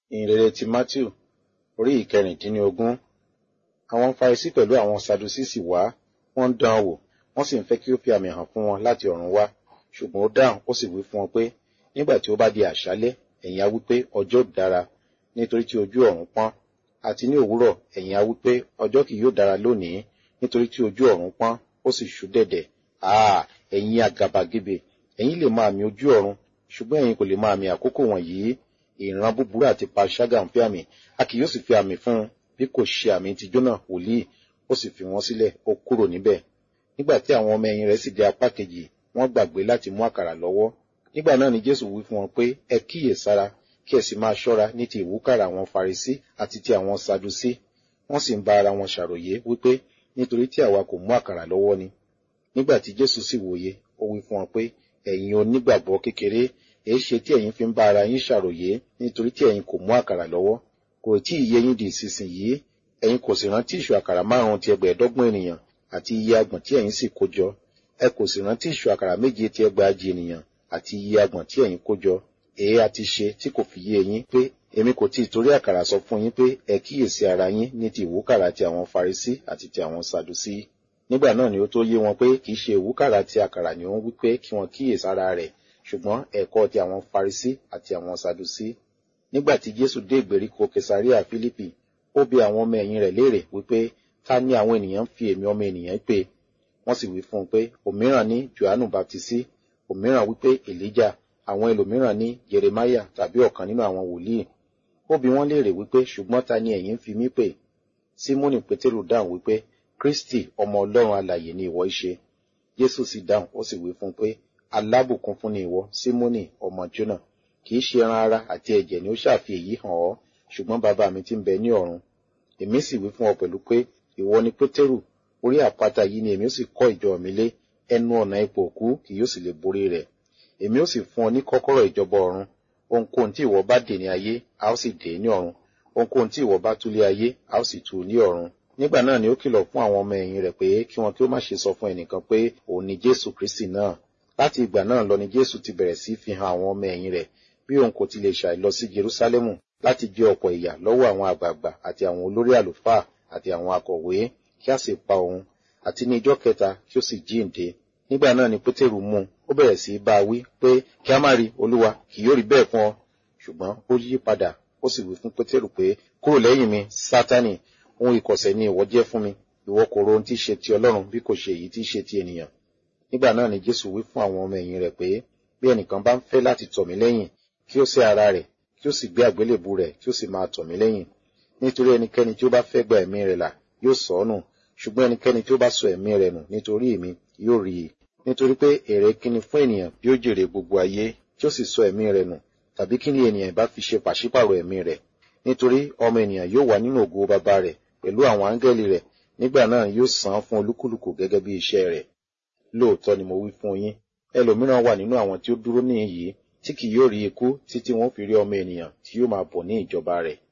ìhìnrere ti matthew orí ìkẹrìndínlógún àwọn farisí pẹ̀lú àwọn sadusi sì wá wọ́n ń dán an wò wọ́n sì ń fẹ́ kí ó fi àmì hàn fún wọn láti ọ̀run wá ṣùgbọ́n ó dáhùn ó sì wí fún wọn pé nígbà tí ó bá di àṣálẹ́ ẹ̀yin á wí pé ọjọ́ dára nítorí tí ojú ọ̀run pọ́n àti ní òwúrọ̀ ẹ̀yin á wí pé ọjọ́ kì yóò dára lónìí nítorí tí ojú ọ̀run pọ́n ó sì ṣú dẹ̀dẹ̀ àà ẹ̀yin àgàbàgebè ẹ̀yin lè mọ àmì ojú ọ̀run ṣùgbọ́n ẹ̀yin kò lè mọ àmì àkókò wọ̀nyí ìran búburú àti panṣágà ń fi àmì a kì yóò sì fi àmì fún un bí kò ṣe àmì ti jónà wòlíì ó sì fi wọn sílẹ̀ ó kúrò níbẹ̀ nígbà tí àwọn ọmọ ẹ̀yìn rẹ̀ sì dé apá kejì wọ́n gbàgbé láti mú àkàrà lọ́wọ́ nígbà náà ni jésù wí fún wọn pé ẹ kíyè sára kí ẹ sì máa ṣọ́ra ní ti ìwúkàrà àwọn farisí àti ti àwọn sadusí wọ́n sì ń bá ara wọn ṣàròyé wípé nítorí tí àwa kò mú àkàrà lọ́wọ́ ni nígbà tí jésù sì wòye ó wí fún wọn pé ẹ̀yin onígbàgbọ́ kékeré èé ṣe tí ẹ̀yin fi ń bá ara yín ṣàròyé nítorí tí ẹ̀yin kò mú àkàrà lọ́wọ́ kò tí ì yé yín di ìsinsìnyí ẹ̀yin kò sì rántí ìṣù àkàrà márùn-ún ti ẹgbẹ̀ẹ́dọ́gbọ̀n ènìyàn àti iye agbọ̀n tí ẹ̀yin sì kó jọ ẹ kò sì rántí ìṣù àkàrà méje ti ẹgbàajì ènìyàn àti iye agbọ̀n tí ẹ̀yin kó jọ èé a ti ṣe tí kò fi yé yín pé èmi kò tí ì torí àkàrà sọ fún yín pé ẹ kíyèsí ara yín ní ti ìwúkàrà ti àwọn farisí àti ti àwọn sadusí nígbà náà ni ó tó yé wọn pé kì í ṣe ìwúkàrà ti àkàrà ni ó ń wí pé kí wọn kíyèsí ara rẹ̀ ṣùgbọ́n ẹ̀kọ́ ti àwọn farisí àti àwọn sadusí nígbà tí jésù dé ìgbèríko kesaria philippi ó bi àwọn ọmọ ẹ̀yìn rẹ̀ léèrè wípé ta ni àwọn ènìyàn ń fi èmi ọmọ ènìyàn pè wọ́n sì wí fún un pé òmíràn ní johannu baptisi òmíràn wípé elijah àwọn ẹlòmíràn ní jeremiah tàbí ọ̀kan nínú àwọn wòlíì ó bi wọ́n léèrè wípé ṣùgbọ́n ta ni ẹ̀yin ń fi mí pè simoni pétérù dáhùn wípé kristi ọmọ ọlọ́run alàyè ni ìwọ í ṣe jésù sì dáhùn ó sì wí fún un pé alábùkún fún ni ìwọ simoni ọmọ jona kì í ṣe ẹran ara àti ẹ̀jẹ̀ ni ó ṣàfi èyí hàn ọ́ ṣùgbọ́n bàbá mi ti ń bẹ ní ọ̀run èmi sì wí fún ọ pẹ̀lú pé ìwọ ni pétérù orí àpáta yìí ni èmi ó sì kọ́ ìjọ mi lé ẹnu ọ̀nà ipò òkú kì yóò sì lè borí rẹ̀ èmi ó sì fún ọ ní kọ́kọ́rọ́ ìjọba ọ̀run ohunkóhun tí ìwọ bá dè ní ayé a ó sì dè ní ọ̀run ohunkóhun tí ìwọ bá tú lé ayé a ó sì tú ní ọ̀run nígbà náà ni ó kìlọ̀ fún àwọn ọmọ ẹ̀yìn rẹ̀ pé kí wọn kí ó má ṣe sọ fún ẹnìkan pé òun ni jésù kristi náà láti ìgbà náà lọ ni jésù ti bẹ̀rẹ̀ sí fi hàn àwọn ọmọ ẹ̀yìn rẹ̀ bí òun kò ti lè ṣàì lọ sí jerúsálẹ́mù láti jẹ ọ̀pọ̀ ìyà lọ́wọ́ àwọn àgbààgbà àti àwọn olórí àlùfáà àti àwọn akọ̀wé kí a sì pa òun àti ní ijọ́ kẹta kí ó sì jíǹde nígbà náà ni pétérù mú un ó bẹ̀rẹ̀ sí í bá a wí pé kí a má rí olúwa kì yóò rí bẹ́ẹ̀ fún ọ ṣùgbọ́n ó yí padà ó sì wí fún pétérù pé kúrò lẹ́yìn mi sátánì ohun ìkọ̀sẹ̀ ni ìwọ jẹ́ fún mi ìwọ kò ro ohun tí í ṣe ti ọlọ́run bí kò ṣe èyí tí í ṣe ti ènìyàn nígbà náà ni jésù wí fún àwọn ọmọ ẹ̀yìn rẹ̀ pé bí ẹnìkan bá ń fẹ́ láti tọ̀ mí lẹ́yìn kí ó sẹ́ ara rẹ̀ kí ó sì gbé àgbélébù rẹ̀ kí ó sì máa tọ̀ mí lẹ́yìn nítorí ẹnikẹ́ni tí ó bá fẹ́ gba ẹ̀mí rẹ̀ là yóò sọ ọ́ nù ṣùgbọ́n ẹnikẹ́ni tí ó bá sọ ẹ̀mí rẹ̀ nù nítorí èmi yóò rí i nítorí pé èrè kíni fún ènìyàn bí ó jèrè gbogbo ayé tí ó sì sọ ẹ̀mí rẹ̀ nù tàbí kí ni ènìyàn bá fi ṣe pàṣípàrọ̀ ẹ̀mí rẹ̀ nítorí ọmọ ènìyàn yóò wà nínú ògo bàbá rẹ̀ pẹ̀lú àwọn áńgẹ́lì rẹ̀ nígbà náà yóò san án fún olúkúlùkù gẹ́gẹ́ bí iṣẹ́ rẹ̀ lóòótọ́ ni mo wí fún yín ẹlòmíràn wà nínú àwọn tí ó dúró níhìn yìí tí kì yóò rí ikú títí wọn fi rí ọmọ ènìyàn tí yóò máa bọ̀ ní ìjọba rẹ̀